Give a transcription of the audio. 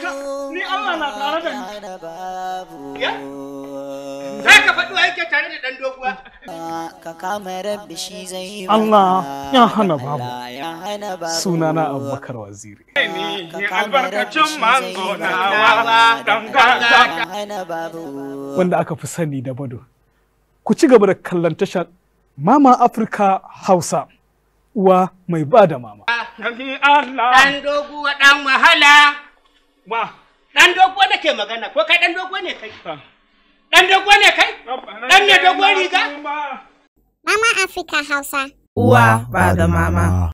ni Allah na tare da ni Ya? Za ka faɗi wa yake tare da ɗan doguwa? ka kama rabbi shi zai Allah ya hana babu. ya hana babu sunana Abubakar Waziri Ni albarkacin manzo na wawa ɗan gata. ya hana babu wanda aka fi sani da Bado ku ci gaba da kallon tashar Mama Africa Hausa uwa mai ba da mama Ni Allah. Ɗan doguwa ɗan wahala. wa Ɗan doguwa nake magana, ko kai ɗan doguwa ne kai? Ɗan doguwa ne kai? Ɗan mai doguwar riga? Mama Africa Hausa. Uwa ba da mama.